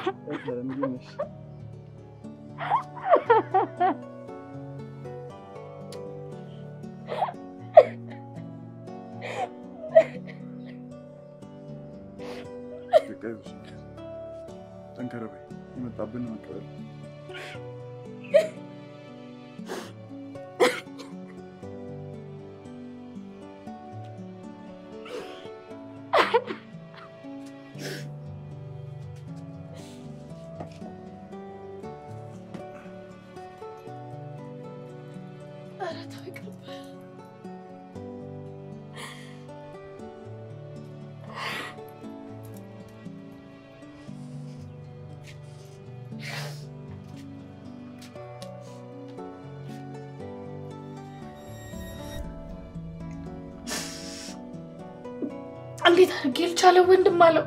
እንዴት ነሽ? በቃ ይኸውልሽ፣ ጠንከር በይ። የመጣብን መቀበል ኧረ ተው ይቅርብህ። እንዴት አድርጌ ልቻለው? ወንድም አለው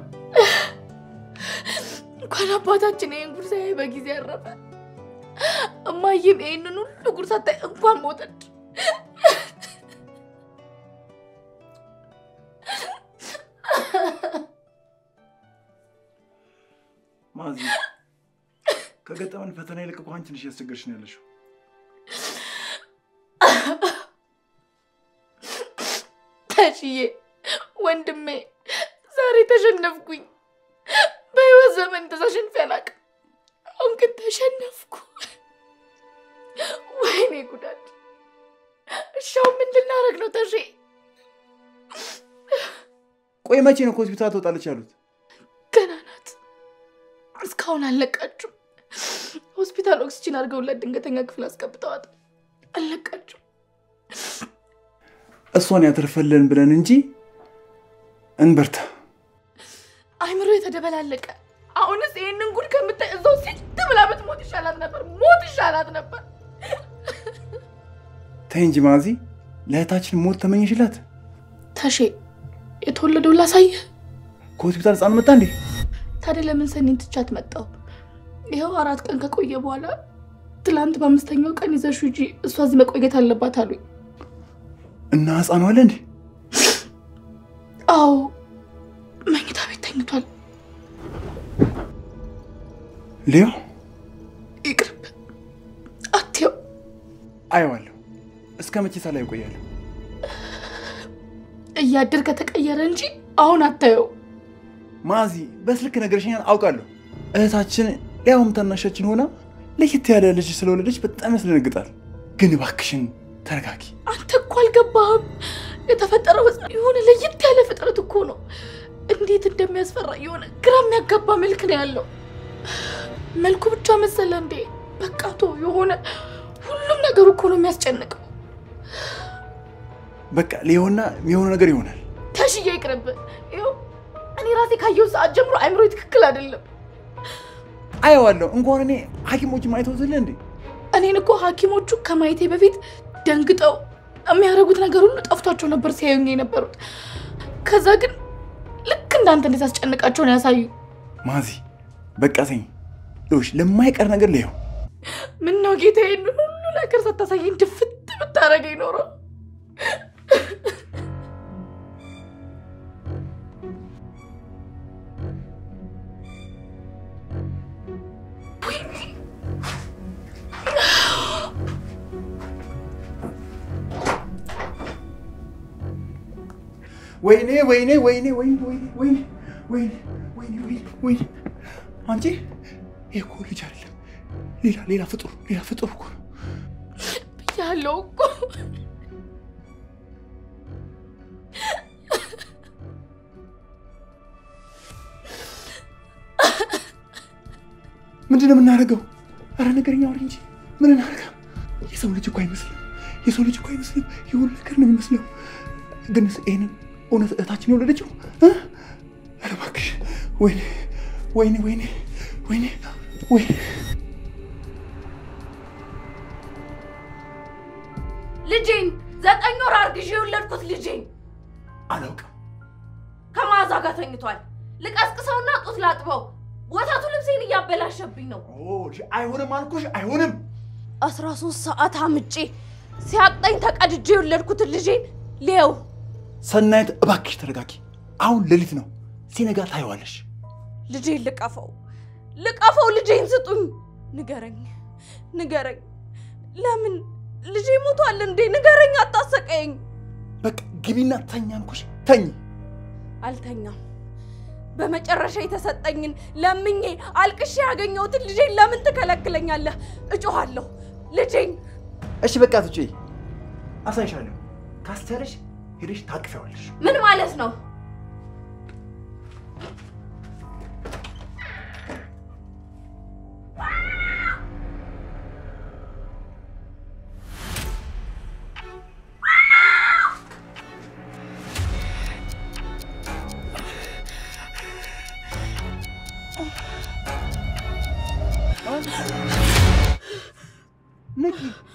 እንኳን አባታችን ይህን ጉድ ሳያይ በጊዜ ያረፈ እማዬም ይህንን ሁሉ ጉድ ሳታይ እንኳን ሞተች። ማዚ፣ ከገጠመን ፈተና ይልቅ እኮ አንቺ ነሽ እያስቸገርሽ ነው ያለሽው። ታሽዬ ወንድሜ ዛሬ ተሸነፍኩኝ። በህይወት ዘመን ተሸንፌ አላውቅም። አሁን ግን ተሸነፍኩ። ወይኔ ጉዳት! እሻው ምን ልናደርግ ነው ተሼ? ቆይ መቼ ነው ከሆስፒታል ትወጣለች ያሉት? ገና ናት። እስካሁን አልለቃችሁም። ሆስፒታል ኦክስጂን አድርገውላት ድንገተኛ ክፍል አስገብተዋት አልለቃችሁም። እሷን ያተርፈልን ብለን እንጂ እንበርታ። አይምሮ የተደበላለቀ አሁንስ ይህንን ጉድ ከምታይ እዛው ሲት ብላ ብትሞት ይሻላት ነበር። ሞት ይሻላት ነበር። ተይ እንጂ ማዚ፣ ለእህታችን ሞት ተመኘሽላት? ተሼ የተወለደው ላሳየህ። ከሆስፒታል ህፃን መጣ እንዴ? ታዲያ ለምን ሰኒን ትቻት መጣው? ይኸው አራት ቀን ከቆየ በኋላ ትላንት በአምስተኛው ቀን ይዘሹ እንጂ እሷ እዚህ መቆየት አለባት አሉኝ። እና ህፃኑ አለ እንዴ? አዎ መኝታ ቤት ተኝቷል። ሊዮ ይቅርብ አትየው። አየዋለሁ። እስከ መቼ ሳላይ እቆያለሁ? እያደር ከተቀየረ እንጂ አሁን አታየው። ማዚ፣ በስልክ ነገርሽኛል አውቃለሁ። እህታችን ሊያውም ታናሻችን ሆና ለየት ያለ ልጅ ስለወለደች በጣም ያስደነግጣል። ግን እባክሽን ተረጋጊ። አንተ እኮ አልገባህም። የተፈጠረው ህፃን የሆነ ለየት ያለ ፍጥረት እኮ ነው። እንዴት እንደሚያስፈራ የሆነ ግራ የሚያጋባ መልክ ነው ያለው። መልኩ ብቻ መሰለ እንዴ? በቃ ተው። የሆነ ሁሉም ነገሩ እኮ ነው የሚያስጨንቀው። በቃ ሊሆና የሚሆነው ነገር ይሆናል። ተሽዬ ይቅርብ። ይኸው እኔ ራሴ ካየሁ ሰዓት ጀምሮ አይምሮ ትክክል አይደለም። አየዋለሁ። እንኳን እኔ ሐኪሞች ማየተውትል እንዴ እኔን እኮ ሐኪሞቹ ከማየቴ በፊት ደንግጠው የሚያደርጉት ነገር ሁሉ ጠፍቷቸው ነበር ሲያዩኝ የነበሩት። ከዛ ግን ልክ እንዳንተ እንዴት አስጨንቃቸው ነው ያሳዩ። ማዚ፣ በቃ ተኝ። ይኸውልሽ ለማይቀር ነገር ሊየው ምን ነው ጌታ፣ ይህንን ሁሉ ነገር ሳታሳየኝ ድፍት ብታደርገኝ ኖሮ ወይኔ ወይኔ ወይኔ ወይኔ ወይኔ ወይኔ ወይኔ ወይኔ ወይኔ ወይኔ አንቺ ይሄ እኮ ልጅ አይደለም፣ ሌላ ሌላ ፍጡር ሌላ ፍጡር እኮ ነው። ብያለሁ እኮ ምንድን ነው የምናደርገው? አረ ነገርኛ አውሪ እንጂ ምን እናደርገው? የሰው ልጅ እኮ አይመስልም፣ የሰው ልጅ እኮ አይመስልም። የሆነ ነገር ነው የሚመስለው። ግን ይህንን እውነት እህታችን የወለደችው እ? ኧረ እባክሽ ወይኔ ወይኔ ወይኔ ወይኔ ወይኔ ልጄን ዘጠኝ ወር አርግዤ የወለድኩት ልጄን አላውቅም። ከመዓዛ ጋር ተኝቷል። ልቀስቅሰውና ጡት ላጥበው። ወተቱ ልብሴን እያበላሸብኝ ነው። ኦ፣ አይሆንም አልኩሽ፣ አይሆንም። አስራ ሶስት ሰዓት አምጬ ሲያቅጠኝ ተቀድጄ የወለድኩትን ልጄን ሊየው ሰናይት እባክሽ ተረጋጊ። አሁን ሌሊት ነው፣ ሲነጋ ታየዋለሽ። ልጄን ልቀፈው፣ ልቀፈው፣ ልጄን ስጡኝ። ንገረኝ፣ ንገረኝ። ለምን ልጄ ሞቷል እንዴ? ንገረኝ፣ አታሰቀኝ። በቃ ግቢና ተኛ አልኩሽ፣ ተኝ። አልተኛም። በመጨረሻ የተሰጠኝን ለምኜ አልቅሼ ያገኘሁትን ልጄን ለምን ትከለክለኛለህ? እጮኋለሁ። ልጄን እሺ በቃ ትጪ፣ አሳይሻለሁ። ካስቻለሽ ሄደሽ ታቅፊዋለሽ። ምን ማለት ነው? ንቂ።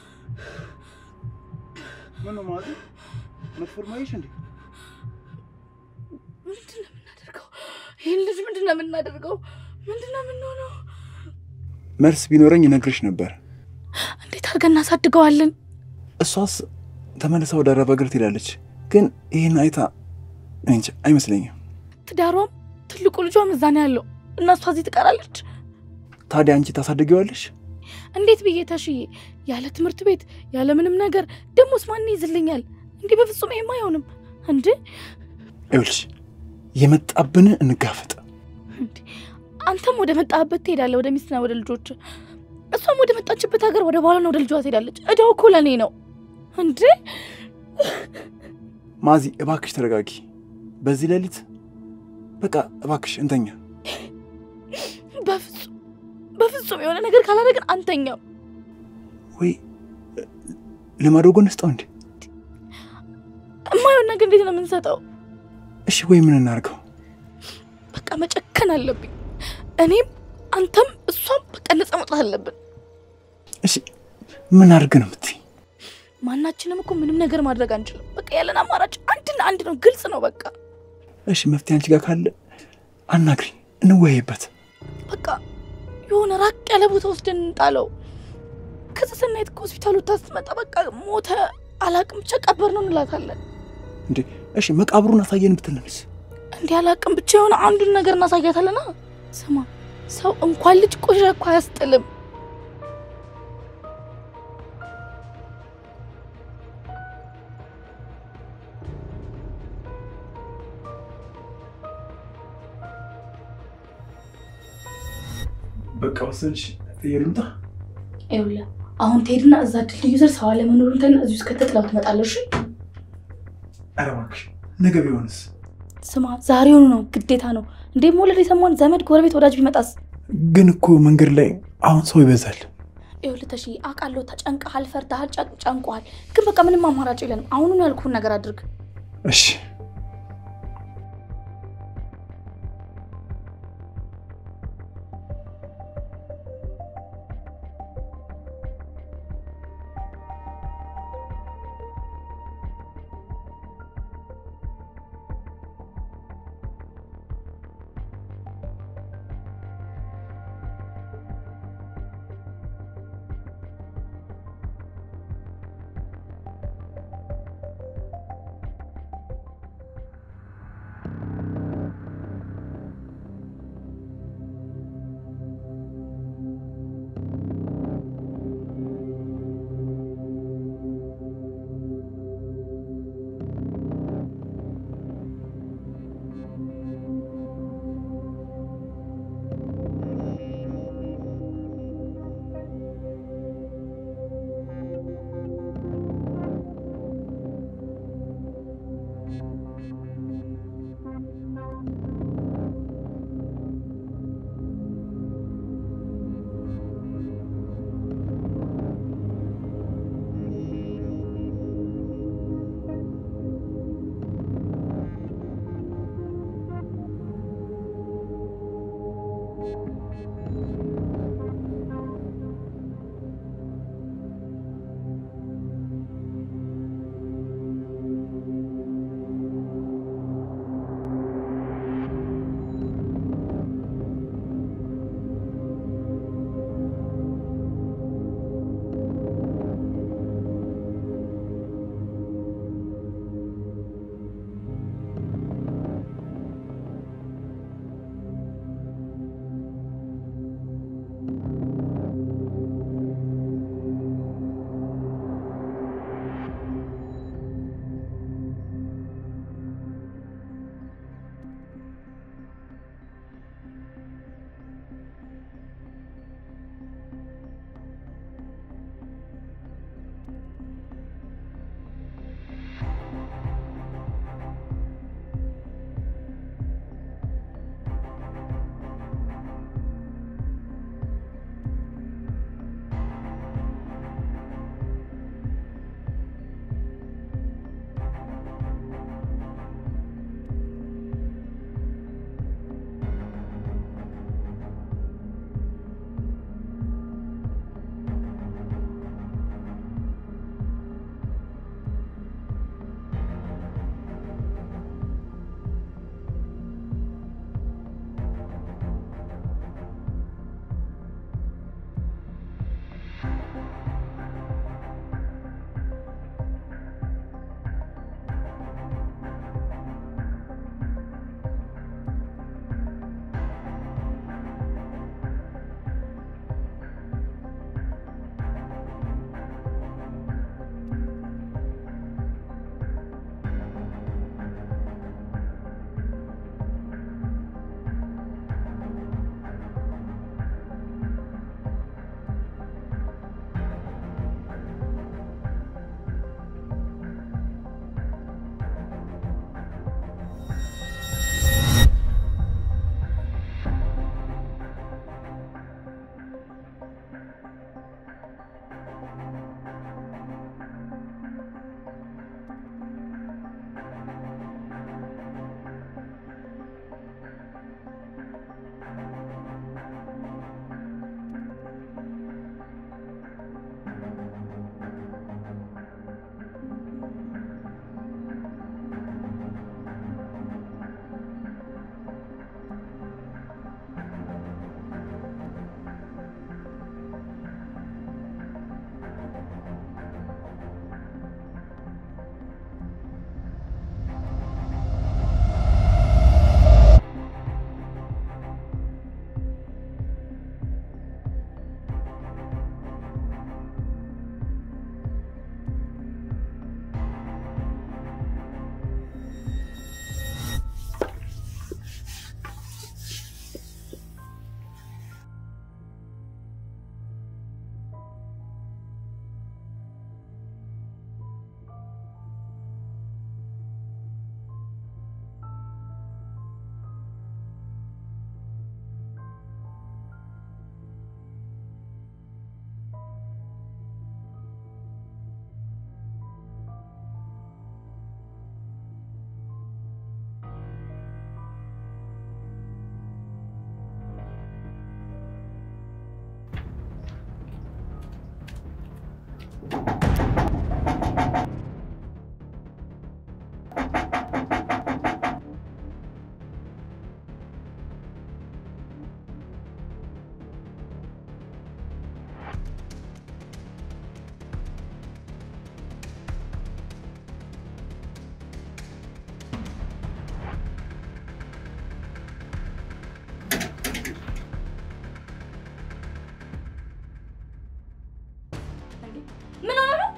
ምን ነው ማለት መትፈርማይሽ እንዴ? ምንድን ነው የምናደርገው? ይህን ልጅ ምንድን ነው የምናደርገው? ምንድን ነው የምንሆነው? መልስ ቢኖረኝ እነግርሽ ነበር። እንዴት አድርገን እናሳድገዋለን? እሷስ ተመልሳ ወደ አረብ ሀገር ትሄዳለች። ግን ይህን አይታ እንጃ አይመስለኝም። ትዳሯም ትልቁ ልጇም እዛ ነው ያለው እና እሷ እዚህ ትቀራለች። ታዲያ አንቺ ታሳድጊዋለሽ? እንዴት ብዬ ተሽዬ ያለ ትምህርት ቤት ያለ ምንም ነገር ደሞስ ማን ይዝልኛል? እንዲህ በፍጹም ይሄም አይሆንም። እንዴ ይኸውልሽ የመጣብን እንጋፈጥ። እንዴ አንተም ወደ መጣህበት ትሄዳለህ፣ ወደ ሚስትና ወደ ልጆች። እሷም ወደ መጣችበት ሀገር ወደ ባሏና ወደ ልጇ ትሄዳለች። እዳው እኮ ለእኔ ነው። እንዴ ማዚ እባክሽ ተረጋጊ። በዚህ ሌሊት በቃ እባክሽ እንተኛ። በፍጹም በፍጹም የሆነ ነገር ካላደረግን አንተኛም። ወይ ልማዶ ጎን ስጠው እንዴ? የማይሆን ነገር እንዴት ነው የምንሰጠው? እሺ ወይ ምን እናርገው? በቃ መጨከን አለብኝ። እኔም አንተም እሷም በቃ ነፃ መውጣት አለብን። እሺ ምን አድርግ ነው የምትይኝ? ማናችንም እኮ ምንም ነገር ማድረግ አንችልም። በቃ ያለን አማራጭ አንድና አንድ ነው። ግልጽ ነው። በቃ እሺ መፍትሄ አንቺ ጋር ካለ አናግሪኝ፣ እንወያይበት። በቃ የሆነ ራቅ ያለ ቦታ ወስደን እንጣለው። ከዛ ሰናይት ከሆስፒታሉ ታስትመጣ በቃ ሞተ አላቅም ብቻ ቀበር ነው እንላታለን። እንዴ እሺ መቃብሩን አሳየን ብትለንስ? እንዲህ አላቅም ብቻ የሆነ አንዱን ነገር እናሳያታለና። ስማ ሰው እንኳን ልጅ ቆሻሻ እኮ አያስጥልም። በቃ ወሰንሽ የሉምታ ይኸውልህ አሁን ትሄድና እዛ ድልድዩ ስር ሰው አለመኖሩን ተና እዚህ ውስጥ ከተጥላው ትመጣለሽ። ኧረ እባክሽ ነገ ቢሆንስ? ስማ ዛሬውኑ ነው ግዴታ ነው። እንዴ መውለድ የሰማን ዘመድ፣ ጎረቤት፣ ወዳጅ ቢመጣስ? ግን እኮ መንገድ ላይ አሁን ሰው ይበዛል። ይኸውልህ ተሺ አውቃለሁ፣ ተጨንቀሃል፣ ፈርተሃል፣ ጨን- ጨንቆሃል። ግን በቃ ምንም አማራጭ የለንም። አሁኑኑ ያልኩህን ነገር አድርግ። እሺ ምን ሆነ ነው?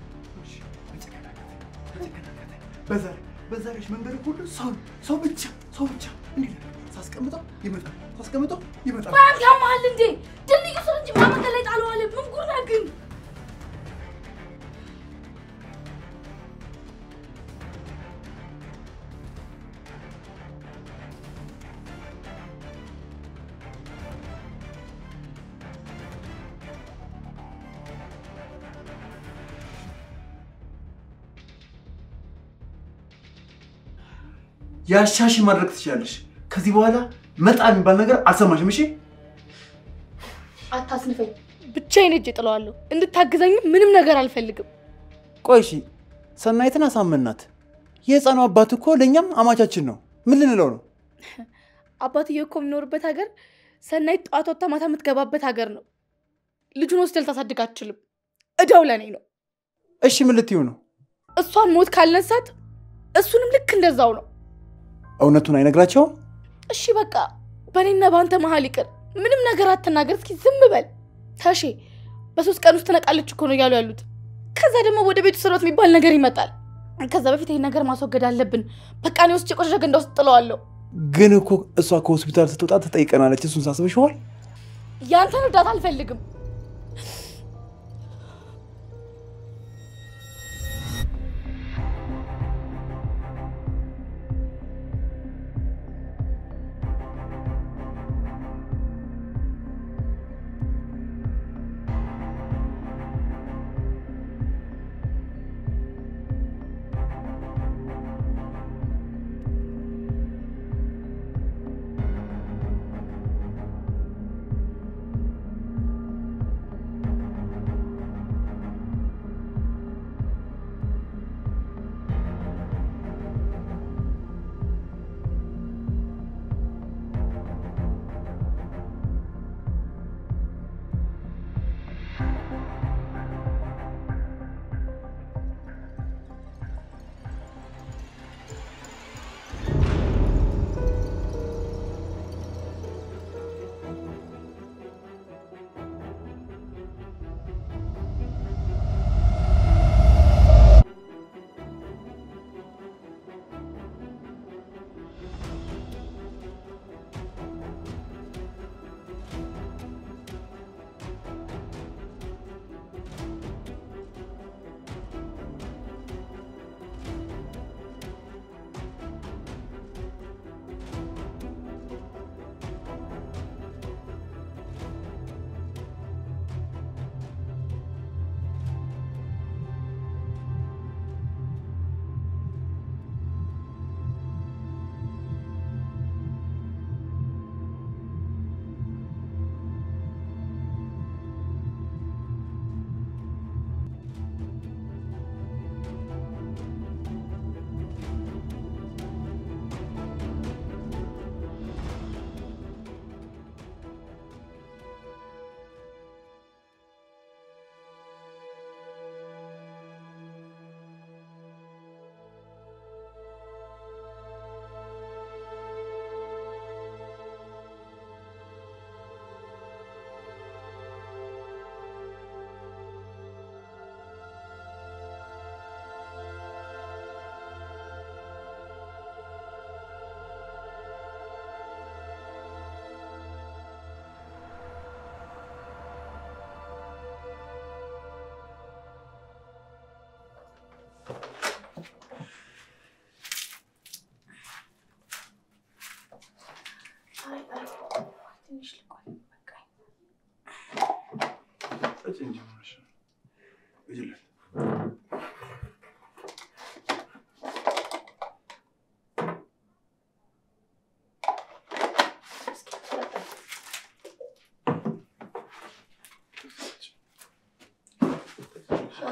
በዛ ላይ በዛ ላይ መንገድ ሁሉ ሰው ሰው ብቻ ሰው ብቻ እንዴት ሳስቀምጠው ይመጣል፣ ሳስቀምጠው ይመጣል። ባንክ ያመሃል እንዴ? ድልድዩ ስር እንጂ ማመንገድ ላይ ጣለዋለ። ምን ጉድ ነህ ግን? ያሻሽ ማድረግ ትችላለሽ። ከዚህ በኋላ መጣ የሚባል ነገር አልሰማሽም። እሺ አታስንፈኝ። ብቻዬን ሄጄ ጥለዋለሁ። እንድታግዘኝም ምንም ነገር አልፈልግም። ቆይ እሺ፣ ሰናይትን አሳመናት። የህፃኑ አባት እኮ ለእኛም አማቻችን ነው። ምን ልንለው ነው? አባትዬ እኮ የሚኖርበት ሀገር ሰናይት ጠዋት ወጥታ ማታ የምትገባበት ሀገር ነው። ልጁን ሆስቴል ታሳድግ አትችልም። እዳው ለእኔ ነው። እሺ ምን ልትዩ ነው? እሷን ሞት ካልነሳት እሱንም ልክ እንደዛው ነው። እውነቱን አይነግራቸውም? እሺ በቃ በእኔና በአንተ መሀል ይቅር። ምንም ነገር አትናገር። እስኪ ዝም በል ተሼ። በሶስት ቀን ውስጥ ትነቃለች እኮ ነው እያሉ ያሉት። ከዛ ደግሞ ወደ ቤቱ ስርወት የሚባል ነገር ይመጣል። ከዛ በፊት ይህን ነገር ማስወገድ አለብን። በቃ እኔ ውስጥ የቆሻሻ ገንዳ ውስጥ ጥለዋለሁ። ግን እኮ እሷ ከሆስፒታል ስትወጣ ትጠይቀናለች። እሱን ሳስበሽዋል? ያንተን እርዳታ አልፈልግም።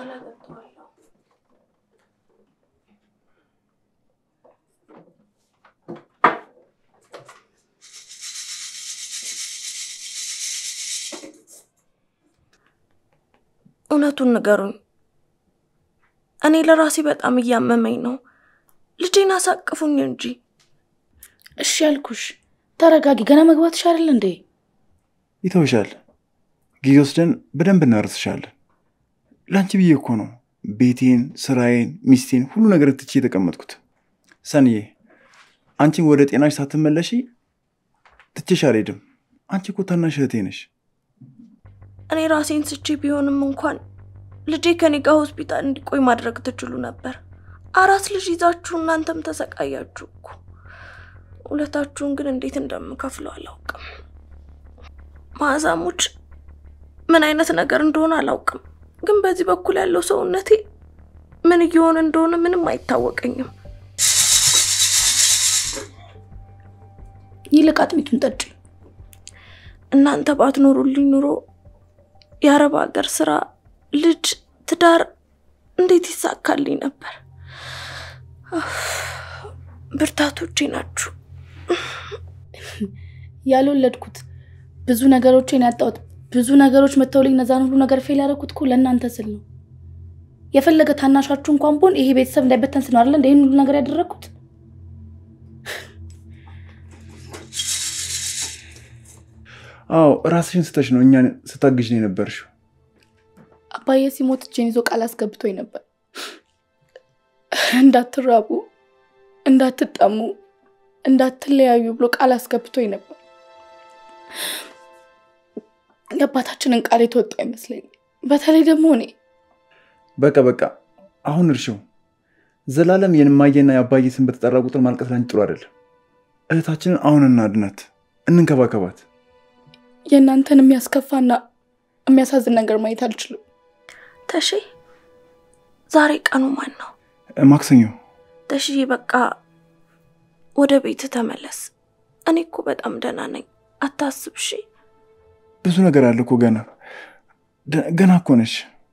በኋላ ገብተዋለሁ። እውነቱን ንገሩኝ። እኔ ለራሴ በጣም እያመመኝ ነው። ልጄን አሳቅፉኝ እንጂ። እሺ ያልኩሽ፣ ተረጋጊ። ገና መግባትሽ አይደል እንዴ? ይተውሻል። ጊዜ ወስደን በደንብ እናርስሻለን። ለአንቺ ብዬ እኮ ነው ቤቴን፣ ስራዬን፣ ሚስቴን ሁሉ ነገር ትቼ የተቀመጥኩት። ሰንዬ አንቺን ወደ ጤናሽ ሳትመለሺ ትቼሽ አልሄድም። አንቺ እኮ ታናሽ እህቴ ነሽ። እኔ ራሴን ስቼ ቢሆንም እንኳን ልጄ ከኔ ጋር ሆስፒታል እንዲቆይ ማድረግ ትችሉ ነበር። አራስ ልጅ ይዛችሁ እናንተም ተሰቃያችሁ እኮ። ውለታችሁን ግን እንዴት እንደምከፍለው አላውቅም። ማዕዛሞች ምን አይነት ነገር እንደሆነ አላውቅም፣ ግን በዚህ በኩል ያለው ሰውነቴ ምን እየሆነ እንደሆነ ምንም አይታወቀኝም። ይልቅ አጥሚቱን ጠጪ። እናንተ ባትኖሩልኝ ኑሮ የአረብ ሀገር ስራ፣ ልጅ፣ ትዳር እንዴት ይሳካልኝ ነበር? አፍ፣ ብርታቶቼ ናችሁ። ያልወለድኩት ብዙ ነገሮችን ያጣሁት ብዙ ነገሮች መተውልኝ እነዛን ሁሉ ነገር ፌል ያደረኩት እኮ ለእናንተ ስል ነው። የፈለገ ታናሻችሁ እንኳን ብሆን ይሄ ቤተሰብ እንዳይበተን ስል ነው አይደለ እንደ ይህን ሁሉ ነገር ያደረግኩት። አዎ ራስሽን ስተሽ ነው እኛን ስታግዥ ነው የነበርሽው። አባዬ ሲሞት እጄን ይዞ ቃል አስገብቶኝ ነበር። እንዳትራቡ፣ እንዳትጠሙ፣ እንዳትለያዩ ብሎ ቃል አስገብቶኝ ነበር። የአባታችንን ቃል የተወጣ አይመስለኝም። በተለይ ደግሞ እኔ በቃ በቃ አሁን እርሽው። ዘላለም የእማዬና የአባዬ ስም በተጠራ ቁጥር ማልቀስ ላንቺ ጥሩ አይደለም። እህታችንን አሁን እናድናት፣ እንንከባከባት። የእናንተን የሚያስከፋና የሚያሳዝን ነገር ማየት አልችልም። ተሺ ዛሬ ቀኑ ማን ነው? ማክሰኞ ተሺዬ በቃ ወደ ቤት ተመለስ። እኔ እኮ በጣም ደህና ነኝ፣ አታስብ እሺ። ብዙ ነገር አለ እኮ ገና ደ- ገና እኮ ነሽ።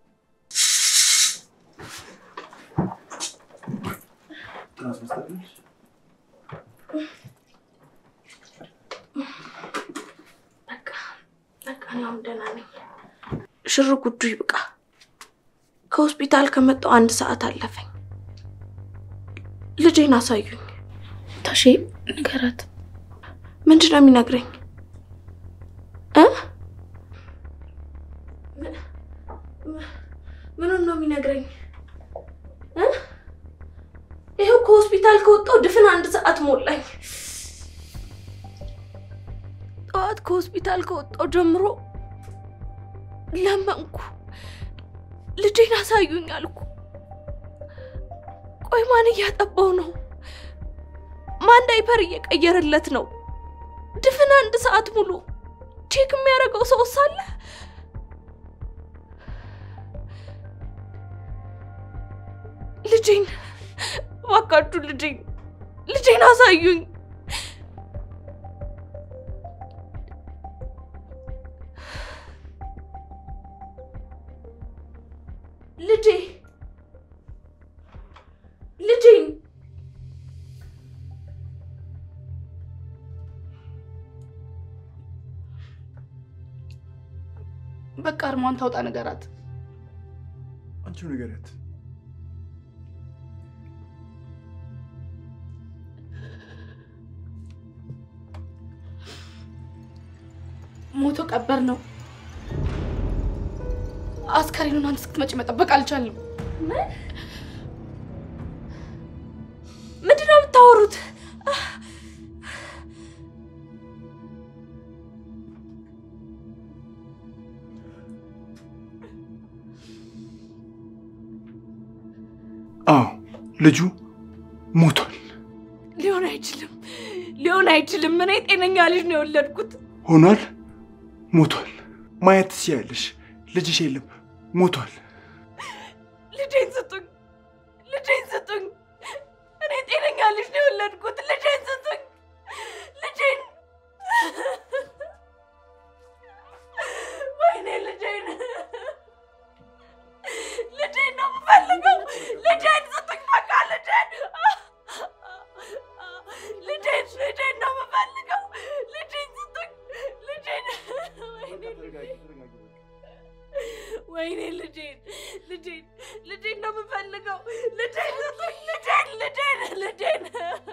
በቃ በቃ እኔ አሁን ደህና ነኝ። ሽር ጉዱ ይብቃ። ከሆስፒታል ከመጣሁ አንድ ሰዓት አለፈኝ። ልጄን አሳዩኝ። ታሼ ንገራት። ምንድን ነው የሚነግረኝ እ ምኑን ነው የሚነግረኝ እ ይኸው ከሆስፒታል ከወጣሁ ድፍን አንድ ሰዓት ሞላኝ። ጠዋት ከሆስፒታል ከወጣሁ ጀምሮ ለመንኩ፣ ልጄን አሳዩኝ አልኩ። ቆይ ማን እያጠባው ነው? ማን ዳይፐር እየቀየረለት ነው? ድፍን አንድ ሰዓት ሙሉ ቼክ የሚያደርገው ሰው ሳለ ልጄን እባካችሁ ልጄን ልጄን አሳዩኝ። ልጄ ልጄን በቃ እርሟን ታውጣ ንገራት። አንቺው ንገሪያት። ሞቶ ቀበር ነው። አስከሬኑን አንተ እስክትመጪ መጠበቅ አልቻልም። ምንድን ነው የምታወሩት? አዎ ልጁ ሞቷል። ሊሆን አይችልም፣ ሊሆን አይችልም። እኔ ጤነኛ ልጅ ነው የወለድኩት። ሆኗል። ሞቷል። ማየት ትችያለሽ። ልጅሽ የለም፣ ሞቷል። ልጄን ስጡኝ፣ ልጄን ስጡኝ። እኔ ጤነኛ ልጅ ነው የወለድኩት። ልጄን ስጡኝ፣ ልጄን። ወይኔ ልጄን፣ ልጄን ልጄን ነው የምፈልገው። ልጄን ስጡኝ! ልጄን ልጄን ልጄን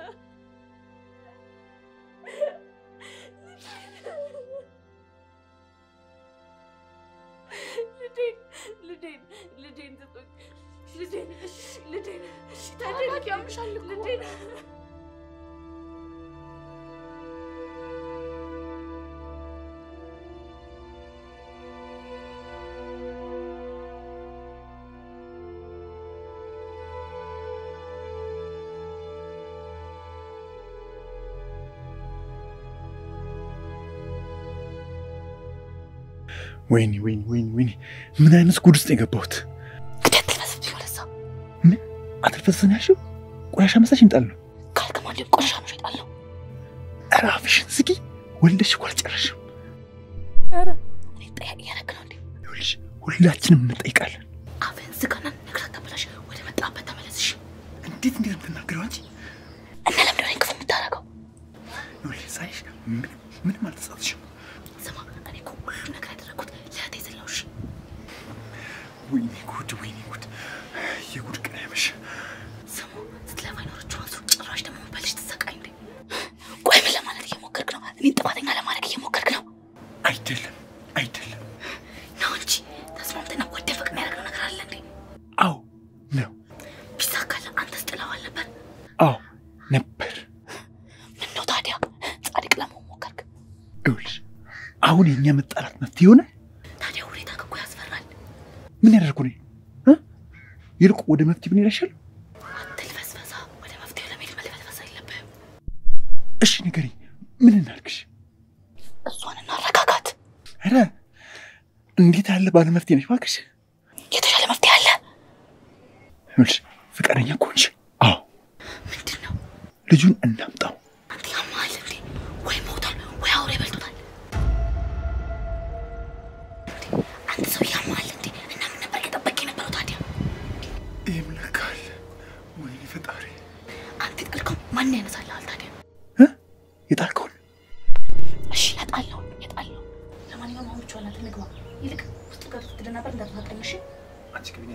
ልጄን ልጄን ልጄን ስጡኝ! ልጄን እሺ፣ ልጄን እሺ፣ ተረጋጊ፣ ያምሻል እኮ። ልጄን ወይኔ ወይኔ ወይኔ ወይኔ ምን አይነት ጉድ ውስጥ የገባሁት? ግደት ትመስል ወለዛ ምን አተልፈስን ያልሽው? ቆሻሻ መሳሽ እንጣል ነው። ካልከማል ቆሻሻ ነው እሸጣለሁ። ኧረ አፍሽን ዝጊ። ወልደሽ እኮ አልጨረስሽም። ኧረ እኔ ጠያቂ እያደረግ ነው እንዴ? ይኸውልሽ ሁላችንም እንጠይቃለን። አፍህን ዝጋና ነገር አታበላሽ። ወደ መጣበት ተመለስሽ። እንዴት እንዴት የምትናገረው አንቺ? እና ለምንድን ነው ክፉ የምታደርገው? ይኸውልሽ ሳይሽ ምንም ምንም አልተሳትሽም። ስማ፣ እኔ እኮ ሁሉ ነገር ያደረግኩት ለእህቴ ስል ነው። እሺ ወይኔ ጉድ ወይኔ ጉድ የጉድ ቀን ያመሽ ስሙ ስትለፋ የኖረችው አንሱ ጭራሽ ደግሞ በልጅ ትሰቃይ እንዴ? ቆይ ምን ለማለት እየሞከርክ ነው? እኔን ጥፋተኛ ለማድረግ እየሞከርክ ነው አይደለም አይደለም ነው እንጂ ተስማምተና ወደ ፍቅር የሚያደርገው ነገር አለ እንዴ? አዎ ነው ቢሳካለ አንተስ ጥለዋል ነበር። አዎ ነበር ምን ነው ታዲያ ጻድቅ ለመሆን ሞከርክ? ይኸውልሽ አሁን የእኛ መጣላት መፍትሄ ይሆናል ታዲያ ሁኔታ እኮ ያስፈራል። ምን ያደርጉ ነው እ? ይልቁ ወደ መፍትሄ ብን ይላሻል አትልፈስፈሳ። ወደ መፍትሄው ለመሄድ መልፈስፈሳ የለብህም። እሺ ንገሪኝ ምን እናድርግሽ እሷን እናረጋጋት። ኧረ እንዴት ያለ ባለ መፍትሄ ነሽ እባክሽ የተሻለ መፍትሄ አለ። ይኸውልሽ ፈቃደኛ ከሆንሽ አዎ ምንድን ነው? ልጁን እናምጣው አንተ ያማል እንዴ? ወይ ሞቷል ወይ አውሬ በልቶታል። እንዴ፣ አንተ ሰው ያማል እንዴ? እና ምን ነበር እየጠበቅ የነበረው ታዲያ? ይህም ለካ አለ ወይኔ ፈጣሪ አንተ የጣልከው ማን ያነሳልሃል ታዲያ? እ? የጣልከውን እሺ እጣለሁ እጣለሁ። ለማንኛውም አሁን ብቻዋን አንተ ንግባ። ይልቅ ውስጥ ገብቶ ትደናበር እንዳትፋጠኝ እሺ? አንቺ ግን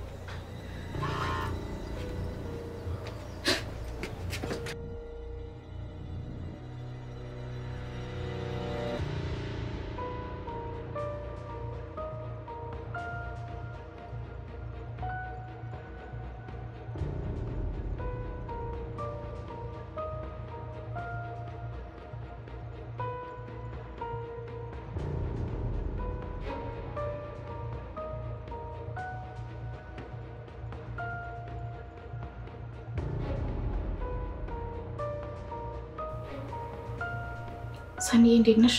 ሰኒ እንዴት ነሽ?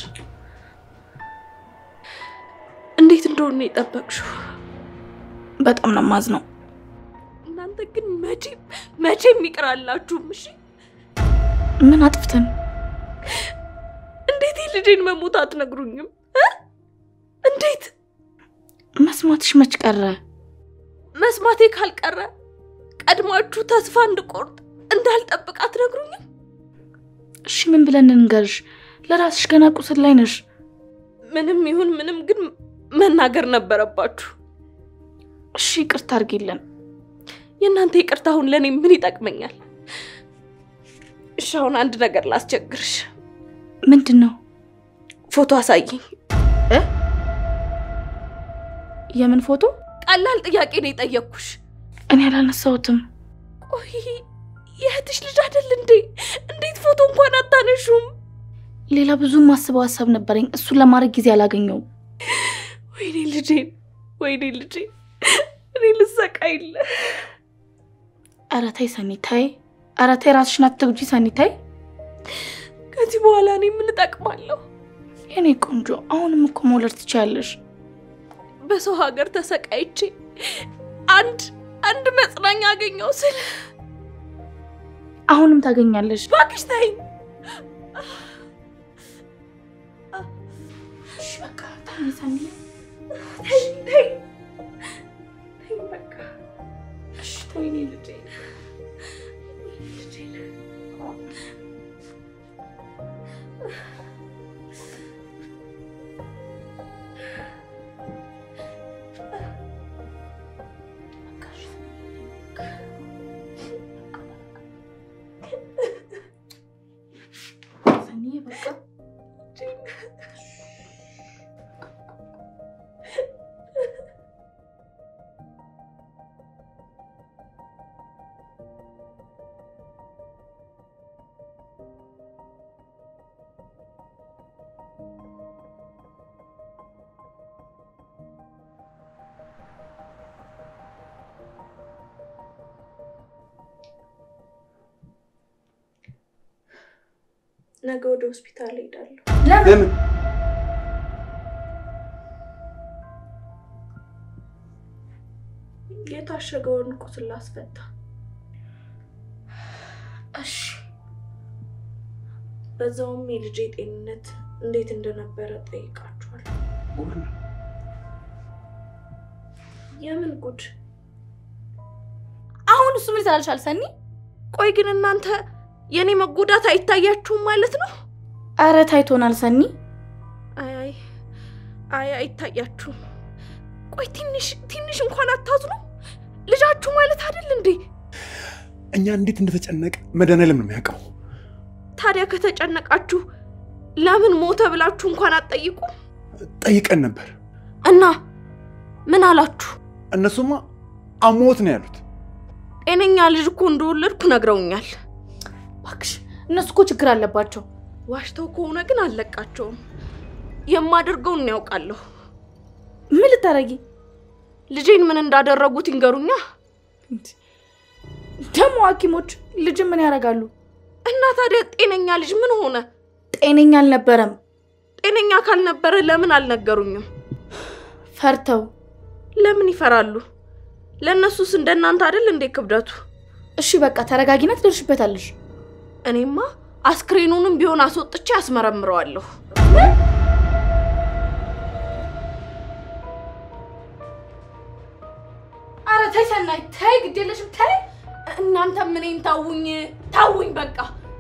እንዴት እንደሆነ የጠበቅሽው? በጣም ነው የማዝነው። እናንተ ግን መቼም መቼም ይቅራላችሁም። እሺ ምን አጥፍተን? እንዴት የልጄን መሞት አትነግሩኝም? እ? እንዴት መስማትሽ መች ቀረ? መስማቴ ካልቀረ ቀድማችሁ ተስፋ እንድቆርጥ እንዳልጠብቅ አትነግሩኝም? እሺ ምን ብለን እንንገርሽ? ለራስሽ ገና ቁስል ላይ ነሽ። ምንም ይሁን ምንም ግን መናገር ነበረባችሁ። እሺ ይቅርታ አድርጊልን። የእናንተ ይቅርታ አሁን ለእኔ ምን ይጠቅመኛል? እሺ አሁን አንድ ነገር ላስቸግርሽ። ምንድን ነው? ፎቶ አሳይኝ። የምን ፎቶ? ቀላል ጥያቄ ነው የጠየቅኩሽ። እኔ አላነሳሁትም። ቆይ የእህትሽ ልጅ አይደል እንዴ? እንዴት ፎቶ እንኳን አታነሹም? ሌላ ብዙ ማስበው ሀሳብ ነበረኝ። እሱን ለማድረግ ጊዜ አላገኘውም። ወይኔ ልጄን፣ ወይኔ ልጄን፣ እኔ ልሰቃይለ። ኧረ ተይ ሰኒ ተይ። ኧረ ተይ ራስሽን አትጉጂ ሰኒ ተይ። ከዚህ በኋላ እኔ ምን እጠቅማለሁ? የኔ ቆንጆ አሁንም እኮ መውለድ ትችያለሽ። በሰው ሀገር ተሰቃይቼ አንድ አንድ መጽናኛ አገኘው ስል አሁንም ታገኛለሽ። እባክሽ ተይኝ። እሺ በቃ ተይ ሰኒ። ተይኝ፣ ተይኝ፣ ተይኝ በቃ። እሺ ተይ ወይኔ ልጄን፣ ልጄን። ሰኒዬ በቃ ነገ ወደ ሆስፒታል እሄዳለሁ። ለምን የታሸገውን ቁስል ላስፈታ። እሺ በዛውም የልጄ ጤንነት እንዴት እንደነበረ ጠይቃችኋል። ጉድ ነው። የምን ጉድ! አሁን እሱ ምን ይሰራልሻል ሰኒ? ቆይ ግን እናንተ የእኔ መጎዳት አይታያችሁም ማለት ነው? አረ ታይቶናል ሰኒ። አይ አይ አይ አይታያችሁም። ቆይ ትንሽ ትንሽ እንኳን አታዝኑ? ልጃችሁ ማለት አይደል እንዴ? እኛ እንዴት እንደተጨነቅ መድኃኒዓለም ነው የሚያውቀው። ታዲያ ከተጨነቃችሁ ለምን ሞተ ብላችሁ እንኳን አትጠይቁ? ጠይቀን ነበር። እና ምን አላችሁ? እነሱማ አሞት ነው ያሉት። ጤነኛ ልጅ እኮ እንደወለድኩ ነግረውኛል። እባክሽ እነሱ እኮ ችግር አለባቸው። ዋሽተው ከሆነ ግን አልለቃቸውም። የማደርገውን ያውቃለሁ። ምን ልታረጊ ልጄን ምን እንዳደረጉት ይንገሩኛ። ደግሞ ሐኪሞች ልጅ ምን ያደርጋሉ? እና ታዲያ ጤነኛ ልጅ ምን ሆነ? ጤነኛ አልነበረም። ጤነኛ ካልነበረ ለምን አልነገሩኝም? ፈርተው ለምን ይፈራሉ? ለእነሱስ እንደናንተ አይደል እንዴ ክብደቱ? እሺ በቃ ተረጋጊና ትደርሽበታለሽ። እኔማ አስክሬኑንም ቢሆን አስወጥቼ አስመረምረዋለሁ። አረ ተይ ሰናይ ተይ፣ ግድ የለሽም ተይ። እናንተም እኔን ታውኝ ታውኝ በቃ።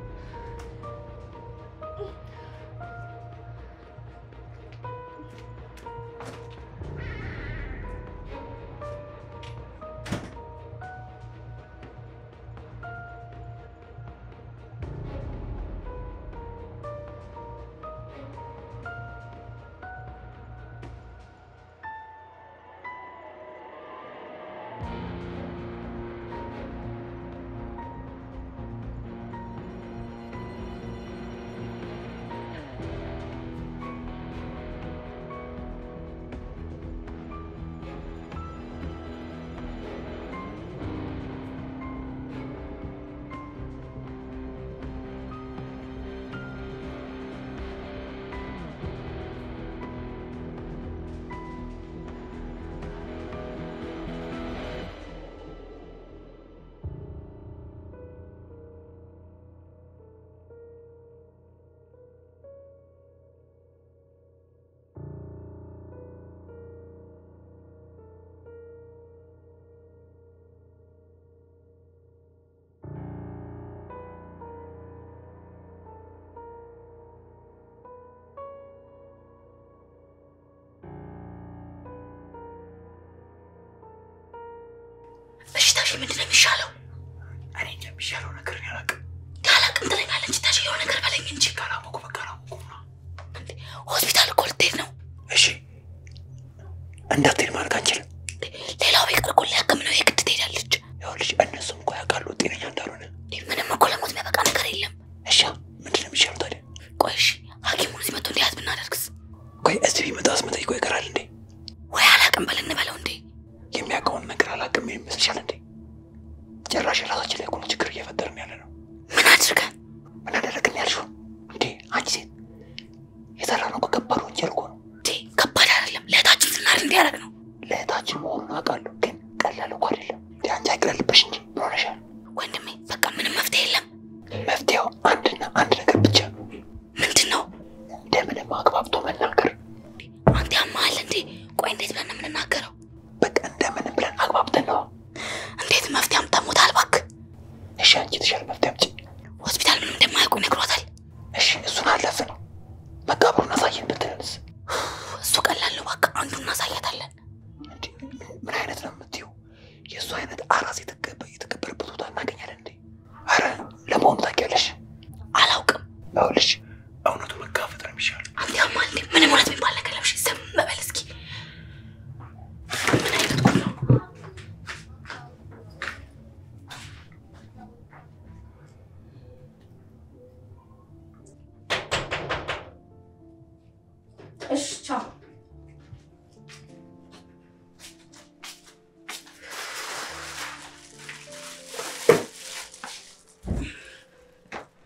በሽታሽ ምንድን ነው የሚሻለው? እኔ እንጃ የሚሻለው ነገር እኔ አላውቅም። ካላቅም ትለኛለች። ታሽ የሆነ ነገር በለኝ እንጂ ካላወቁ በቃ አላወቁም ነው። ሆስፒታል እኮ ልትሄድ ነው። እሺ እንዳትሄድ ማድረግ አንችልም። ሌላው ቢቀር እኮ ሊያክም ነው የግድ ትሄዳለች። ይኸውልሽ እነሱም እኮ ያውቃሉ ጤነኛ እንዳልሆነ። ምንም እኮ ለሞት የሚያበቃ ነገር የለም። እሺ ምንድን ነው የሚሻለው ታዲያ? ቆይ እሺ ሐኪሙን እዚህ መጥቶ እንዲያዝ ብናደርግስ? ቆይ እዚህ ቢመጣስ መጠይቆ ይቀራል እንዴ? ወይ አላቅም በል እንበለው እንዴ። የሚያውቀውን ነገር አላውቅም ይመስልሻል እንዴ? ጭራሽ ራሳችን ላይ እኮ ነው ችግር እየፈጠርን ያለ ነው። ምን አድርገን ምን አደረግን ያልሽው እንዴ? አንቺ ሴት የሰራ ነው ከባድ ወንጀል እኮ ነው። እንዴ? ከባድ አይደለም። ለእህታችን ስናር እንዲያደርግ ነው። ለእህታችን መሆኑን አውቃለሁ፣ ግን ቀላል እኮ አይደለም። እንዲ አንቺ አይቅለልብሽ እንጂ ምን ሆነሻል? ወንድሜ በቃ ምንም መፍትሄ የለም። መፍትሄው አንድና አንድ ነገር ብቻ ነው። ምንድን ነው? እንደምንም አግባብቶ መናገር። አንተ ያማሃል እንዴ? ቆይ እንዴት ብለን ነው የምንናገረው? በቃ እንደምንም ብለን አግባብተን ነው። እንዴት መፍትሄ አምጣሞታል? እባክህ እሺ አንቺ የተሻለ መፍትሄ አምጪ። ሆስፒታል ምንም እንደማያውቁ ይነግሯታል። እሺ እሱን አለፍ ነው መቃብሩን አሳየን ብትለንስ? እሱ ቀላል ነው። እባክህ አንዱን እናሳያታለን። እንዴ ምን አይነት ነው የምትይው? የእሱ አይነት አራስ የተቀበ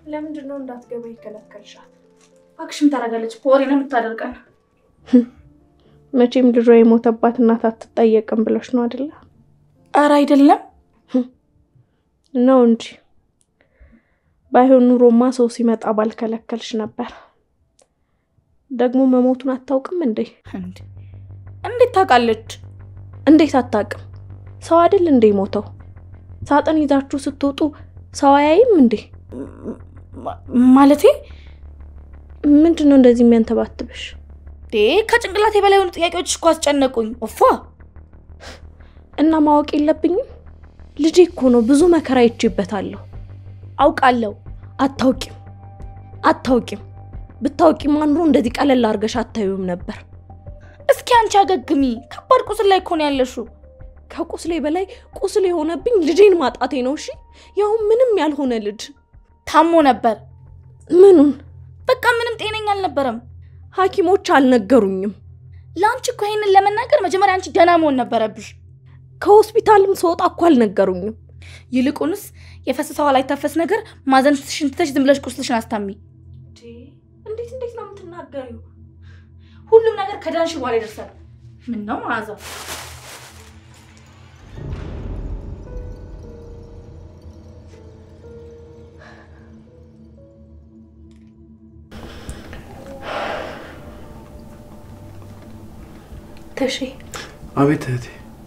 ለምንድን ነው እንዳትገባ ይከለከልሻል? እባክሽም ታደርጋለች ወሬ ነው የምታደርገን። መቼም ልጇ የሞተባት እናት አትጠየቅም ብለሽ ነው አይደለ? ኧረ አይደለም ነው እንጂ ባይሆን ኑሮማ ሰው ሲመጣ ባልከለከልሽ ነበር። ደግሞ መሞቱን አታውቅም እንዴ? እንዴ እንዴት ታውቃለች? እንዴት አታውቅም? ሰው አይደል እንዴ ሞተው? ሳጥን ይዛችሁ ስትወጡ ሰው አያይም እንዴ? ማ- ማለቴ ምንድን ነው እንደዚህ የሚያንተባትብሽ? ዴ ከጭንቅላቴ በላይ የሆኑ ጥያቄዎች እኮ አስጨነቁኝ። እፏ እና ማወቅ የለብኝም? ልጄ እኮ ነው፣ ብዙ መከራ ይቼበታለሁ። አውቃለሁ። አታውቂም፣ አታውቂም። ብታውቂማ ኑሮ እንደዚህ ቀለል አድርገሽ አታዩም ነበር። እስኪ አንቺ አገግሚ። ከባድ ቁስል ላይ እኮ ነው ያለሽው። ከቁስሌ በላይ ቁስል የሆነብኝ ልጄን ማጣቴ ነው። እሺ ያው ምንም ያልሆነ ልጅ ታሞ ነበር። ምኑን በቃ ምንም ጤነኛ አልነበረም። ሐኪሞች አልነገሩኝም። ለአንቺ እኮ ይሄንን ለመናገር መጀመሪያ አንቺ ደህና መሆን ነበረብሽ። ከሆስፒታልም ስወጣ እኮ አልነገሩኝም። ይልቁንስ የፈሰሰዋ ላይ ታፈስ ነገር ማዘን ትሽንትተሽ ዝም ብለሽ ቁስልሽን አስታሚ። እንዴት እንዴት ነው የምትናገሪው? ሁሉም ነገር ከዳንሽ በኋላ ይደርሳል። ምን ነው መዓዛ? ተሼ አቤት እህቴ።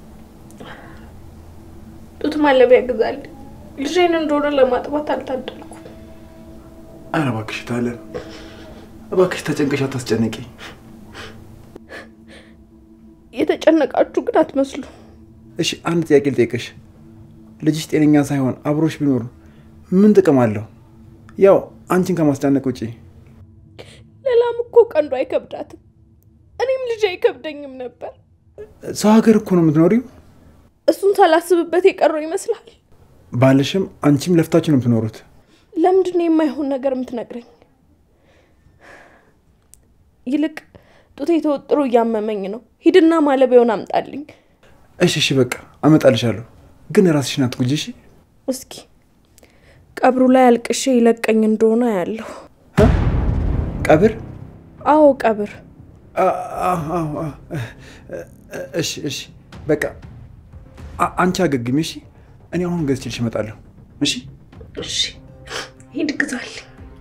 ጡት ማለቢያ ግዛል። ልጄን እንደሆነ ለማጥባት አልታደልኩም። ኧረ እባክሽ ታለም፣ እባክሽ ተጨንቀሽ አታስጨነቂ። የተጨነቃችሁ ግን አትመስሉ። እሺ አንድ ጥያቄ ልጠይቅሽ። ልጅሽ ጤነኛ ሳይሆን አብሮሽ ቢኖር ምን ጥቅም አለው? ያው አንቺን ከማስጨነቅ ውጪ። ሌላም እኮ ቀንዱ አይከብዳትም። እኔም ልጅ አይከብደኝም ነበር። ሰው ሀገር እኮ ነው የምትኖሪው። እሱን ሳላስብበት የቀረው ይመስላል። ባልሽም አንቺም ለፍታችሁ ነው የምትኖሩት። ለምንድን ነው የማይሆን ነገር የምትነግረኝ? ይልቅ ጡቴ ተወጥሮ እያመመኝ ነው። ሂድና ማለቢያውን አምጣልኝ። እሺ እሺ፣ በቃ አመጣልሻለሁ። ግን ራስሽን አትጉጂ እሺ። እስኪ ቀብሩ ላይ አልቅሼ ይለቀኝ እንደሆነ ያለሁ። እ? ቀብር? አዎ ቀብር። አ- አ- አ- አ- እሺ እሺ፣ በቃ አ- አንቺ አገግሚ እሺ። እኔ አሁን ገዝቼልሽ እመጣለሁ እሺ። እሺ ሂድ ግዛልኝ።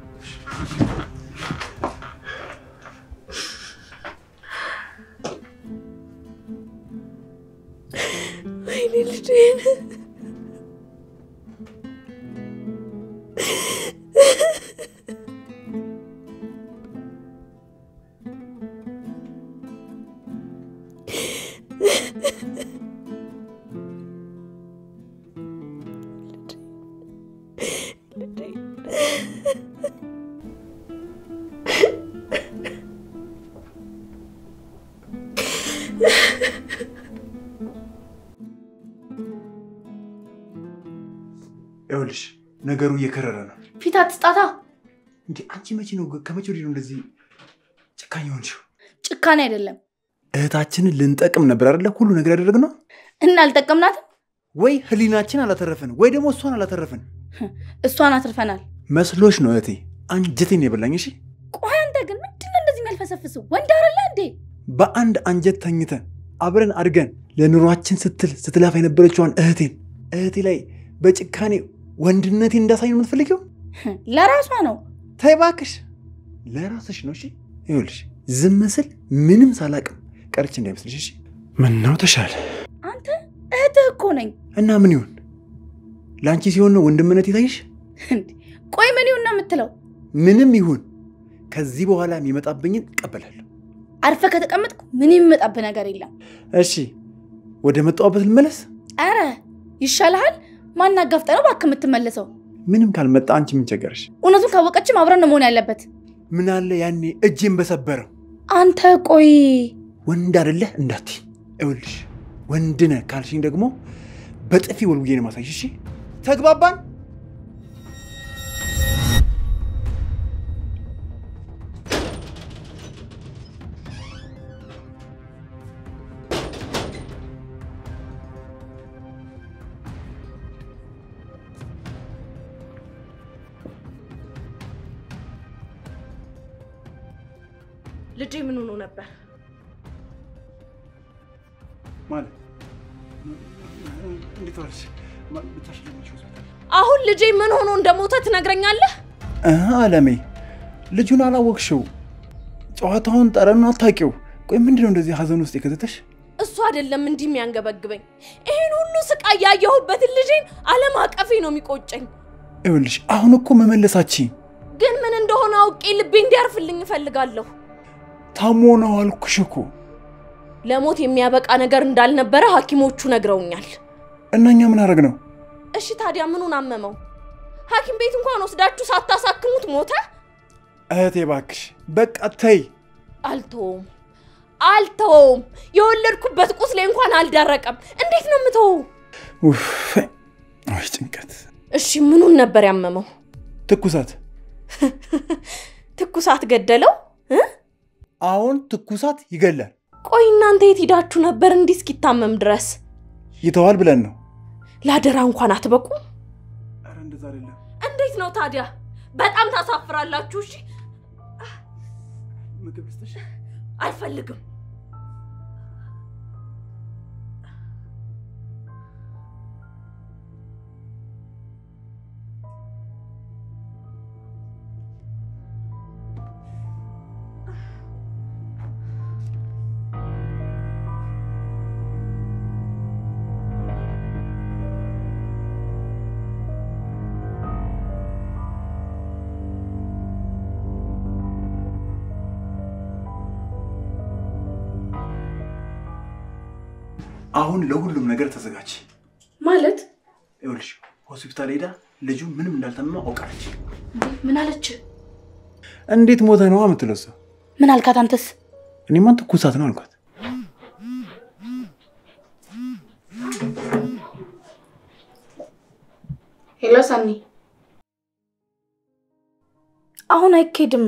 ወይኔ ልጄን ይኸውልሽ ነገሩ እየከረረ ነው። ፊት አትስጣታ። እንዴ አንቺ መቼ ነው ከመቼ ወዲህ ነው እንደዚህ ጨካኝ ሆንሽው? ጭካኔ አይደለም እህታችንን ልንጠቅም ነበር አይደለ? ሁሉ ነገር ያደረግነው እና አልጠቀምናትም። ወይ ህሊናችን አላተረፍን ወይ ደግሞ እሷን አላተረፍን እሷን አትርፈናል። መስሎሽ ነው እህቴ። አንጀቴን የበላኝ እሺ። ቆይ አንተ ግን ምንድን ነው እንደዚህ የሚያልፈሰፍስ ወንድ አይደለ እንዴ? በአንድ አንጀት ተኝተን አብረን አድገን ለኑሯችን ስትል ስትለፋ የነበረችዋን እህቴን እህቴ ላይ በጭካኔ ወንድነቴን እንዳሳይ ነው የምትፈልጊው? ለራሷ ነው። ተይ እባክሽ፣ ለራስሽ ነው እሺ። ይኸውልሽ ዝም ስል ምንም ሳላቅም ቀርቼ እንዳይመስልሽ እሺ። ምነው ተሻለ አንተ እህትህ እኮ ነኝ። እና ምን ይሁን ለአንቺ ሲሆን ነው ወንድምነት ይታይሽ? እንዴ ቆይ ምን ይሁን ነው የምትለው? ምንም ይሁን ከዚህ በኋላ የሚመጣብኝን እቀበላለሁ። አርፈ ከተቀመጥኩ ምን የሚመጣብህ ነገር የለም። እሺ ወደ መጣሁበት ልመለስ። አረ ይሻልሃል። ማን አጋፍጠህ ነው እባክህ የምትመለሰው? ምንም ካልመጣ አንቺ ምን ቸገረሽ? እውነቱን ካወቀችም አብረን ነው መሆን ያለበት። ምን አለ ያኔ እጄን በሰበረው። አንተ ቆይ ወንድ አይደለህ እንዳትይ። ይኸውልሽ ወንድ ነህ ካልሽኝ ደግሞ በጥፊ ወልውዬ ነው ማሳይሽ። እሺ ተግባባን? ልጄ ምን ሆኖ ነበር? ማለት እንዴት ዋልሽ? ብቻሽን ለመች ሆስፒታል? አሁን ልጄ ምን ሆኖ እንደሞተ ትነግረኛለህ? እህ አለሜ ልጁን አላወቅሽው፣ ጨዋታውን ጠረኑን አታውቂው። ቆይ ምንድን ነው እንደዚህ ሀዘን ውስጥ የከተተሽ? እሱ አይደለም እንዲህ የሚያንገበግበኝ። ይህን ሁሉ ስቃይ ያየሁበትን ልጄን አለም አቀፌ ነው የሚቆጨኝ። ይኸውልሽ አሁን እኮ መመለሳችን ግን ምን እንደሆነ አውቄ ልቤ እንዲያርፍልኝ እፈልጋለሁ። ታሞ ነው አልኩሽ እኮ። ለሞት የሚያበቃ ነገር እንዳልነበረ ሐኪሞቹ ነግረውኛል። እና እኛ ምን አደረግ ነው? እሺ ታዲያ ምኑን አመመው? ሐኪም ቤት እንኳን ወስዳችሁ ሳታሳክሙት ሞተ? እህቴ እባክሽ በቃ ተይ። አልተወውም አልተወውም። የወለድኩበት ቁስሌ እንኳን አልደረቀም። እንዴት ነው የምተወው? ኡፍ፣ አይ ጭንቀት። እሺ ምኑን ነበር ያመመው? ትኩሳት። ትኩሳት ገደለው እ? አሁን ትኩሳት ይገላል። ቆይ እናንተ የት ሂዳችሁ ነበር እንዲህ እስኪታመም ድረስ? ይተዋል ብለን ነው። ለአደራ እንኳን አትበቁም? ኧረ እንደዛ አይደለም። እንዴት ነው ታዲያ? በጣም ታሳፍራላችሁ። እሺ ምግብ ልስጥሽ? አልፈልግም። አሁን ለሁሉም ነገር ተዘጋጅ። ማለት ይኸውልሽ ሆስፒታል ሄዳ ልጁ ምንም እንዳልተመማ አውቃለች። ምን አለች? እንዴት ሞተ ነው የምትለው እሷ። ምን አልካት አንተስ? እኔማ ትኩሳት ነው አልኳት። ሄሎ ሰኒ፣ አሁን አይኬድም።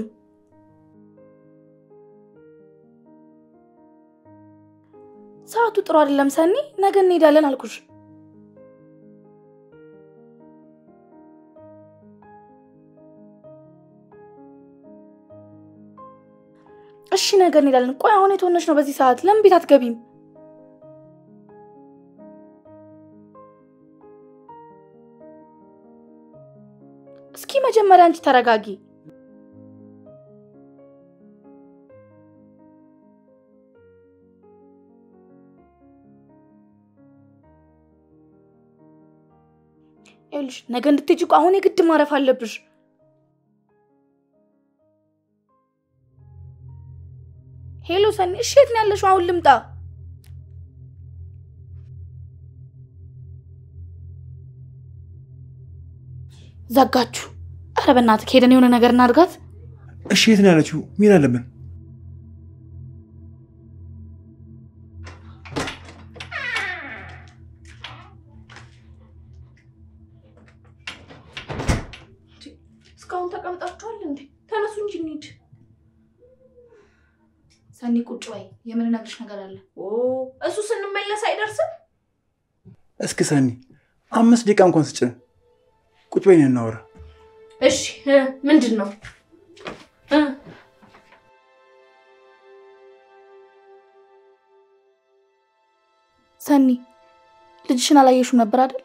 ሰዓቱ ጥሩ አይደለም ሰኒ፣ ነገ እንሄዳለን አልኩሽ። እሺ ነገ እንሄዳለን። ቆይ አሁን የት ሆነሽ ነው በዚህ ሰዓት? ለምን ቤት አትገቢም? እስኪ መጀመሪያ አንቺ ተረጋጊ። ይኸውልሽ ነገ እንድትሄጂ እኮ አሁን የግድ ማረፍ አለብሽ። ሄሎ ሰኒ፣ እሺ የት ነው ያለሽው? አሁን ልምጣ? ዘጋችሁ። ኧረ በእናትህ ሄደን የሆነ ነገር እናድርጋት። እሺ የት ነው ያለችው? ሚል አለብን። እስካሁን ተቀምጣችኋል እንዴ? ተነሱ እንጂ እንሂድ። ሰኒ ቁጭ በይ፣ የምንነግርሽ ነገር አለ። ኦ እሱ ስንመለስ አይደርስም። እስኪ ሰኒ አምስት ደቂቃ እንኳን ስጭን። ቁጭ በይን እናወራ። እሺ እ ምንድን ነው እ ሰኒ ልጅሽን አላየሽው ነበር አይደል?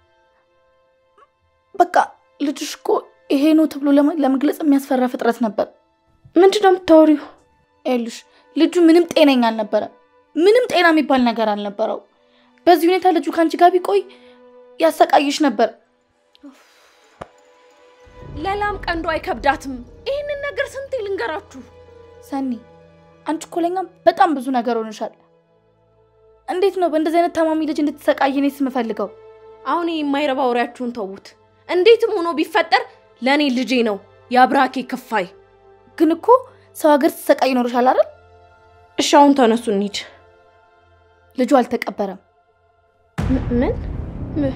በቃ ልጅሽ እኮ ይሄ ነው ተብሎ ለመ- ለመግለጽ የሚያስፈራ ፍጥረት ነበር። ምንድን ነው የምታወሪው? ይኸውልሽ ልጁ ምንም ጤነኛ አልነበረም። ምንም ጤና የሚባል ነገር አልነበረው። በዚህ ሁኔታ ልጁ ከአንቺ ጋር ቢቆይ ያሰቃይሽ ነበር። ለላም ቀንዶ አይከብዳትም። ይህንን ነገር ስንት ልንገራችሁ? ሰኒ አንቺ እኮ ለእኛም በጣም ብዙ ነገር ሆንሻል። እንዴት ነው በእንደዚህ አይነት ታማሚ ልጅ እንድትሰቃይ እኔስ የምፈልገው? አሁን ይህ የማይረባ ወሬያችሁን ተዉት። እንዴትም ሆኖ ቢፈጠር ለእኔ ልጄ ነው የአብራኬ ክፋይ። ግን እኮ ሰው ሀገር ስትሰቃይ ይኖርሻል አይደል? እሺ አሁን ተነሱ እንሂድ። ልጁ አልተቀበረም። ም- ምን ም-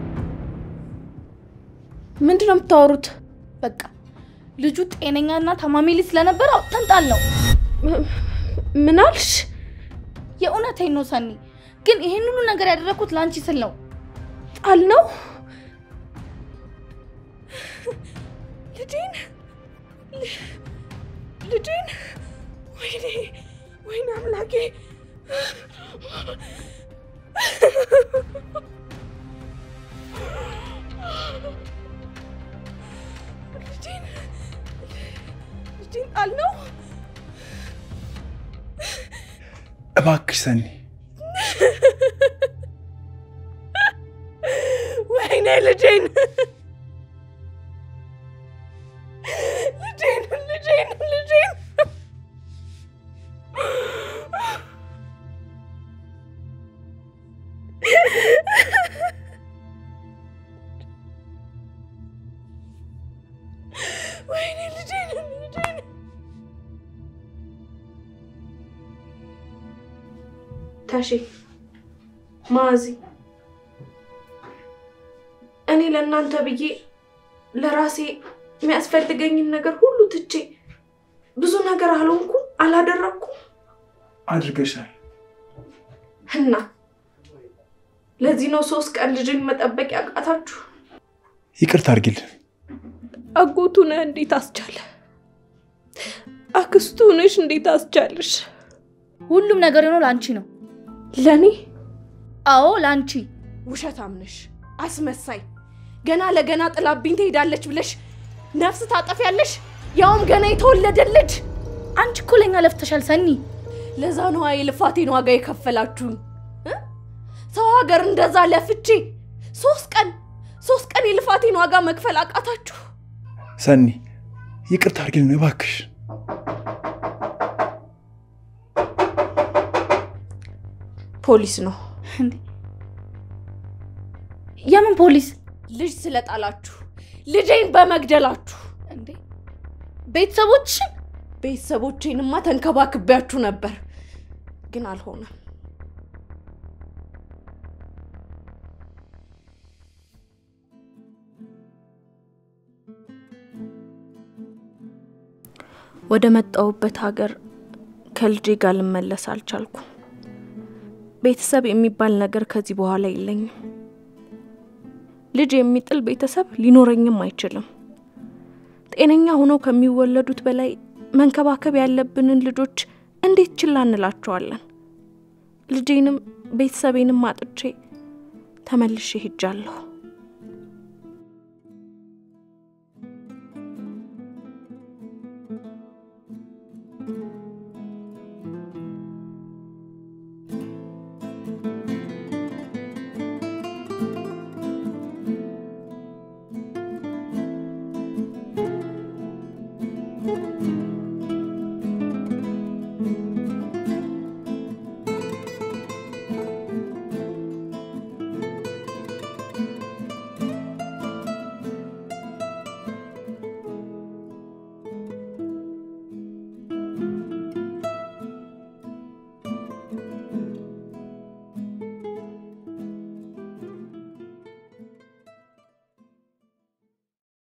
ምንድን ነው የምታወሩት? በቃ ልጁ ጤነኛና ታማሚ ልጅ ስለነበረ አውጥተን ጣል ነው። ም- ምን አልሽ? የእውነቴን ነው ሰኒ። ግን ይሄን ሁሉ ነገር ያደረግኩት ለአንቺ ስል ነው። ጣል ነው ልጄን ል- ልጄን ወይኔ ወይኔ አምላኬ ልጄን ልጄን ጣል ነው እባክሽ ሰኒ ወይኔ ልጄን ልጄን ልጄን ልጄን ወይኔ ልጄን ልጄን ታሺ ማዚ እኔ ለእናንተ ብዬ ለራሴ የሚያስፈልገኝን ነገር ሁሉ ትቼ ብዙ ነገር አልሆንኩም፣ አላደረግኩም አድርገሻል። እና ለዚህ ነው ሶስት ቀን ልጅን መጠበቅ ያቃታችሁ። ይቅርታ አድርጊልን። አጎቱ ነህ እንዴት አስቻለ? አክስቱ ነሽ እንዴት አስቻለሽ? ሁሉም ነገር የሆነው ለአንቺ ነው። ለእኔ አዎ ለአንቺ። ውሸታም ነሽ፣ አስመሳይ። ገና ለገና ጥላብኝ ትሄዳለች ብለሽ ነፍስ ታጠፊያለሽ፣ ያውም ገና የተወለደ ልጅ። አንቺ እኮ ለኛ ለፍተሻል ሰኒ። ለዛ ነዋ የልፋቴን ዋጋ የከፈላችሁኝ። እ? ሰው ሀገር እንደዛ ለፍቼ ሶስት ቀን ሶስት ቀን የልፋቴን ዋጋ መክፈል አቃታችሁ። ሰኒ ይቅርታ አድርጊልን እባክሽ። ፖሊስ ነው እንዴ የምን ፖሊስ ልጅ ስለጣላችሁ ልጄን በመግደላችሁ። እንዴ? ቤተሰቦችሽን ቤተሰቦቼንማ ተንከባክቤያችሁ ነበር፣ ግን አልሆነም። ወደ መጣሁበት ሀገር ከልጄ ጋር ልመለስ አልቻልኩም። ቤተሰብ የሚባል ነገር ከዚህ በኋላ የለኝም። ልጅ የሚጥል ቤተሰብ ሊኖረኝም አይችልም። ጤነኛ ሆነው ከሚወለዱት በላይ መንከባከብ ያለብንን ልጆች እንዴት ችላ እንላቸዋለን? ልጄንም ቤተሰቤንም አጥቼ ተመልሼ ሄጃለሁ።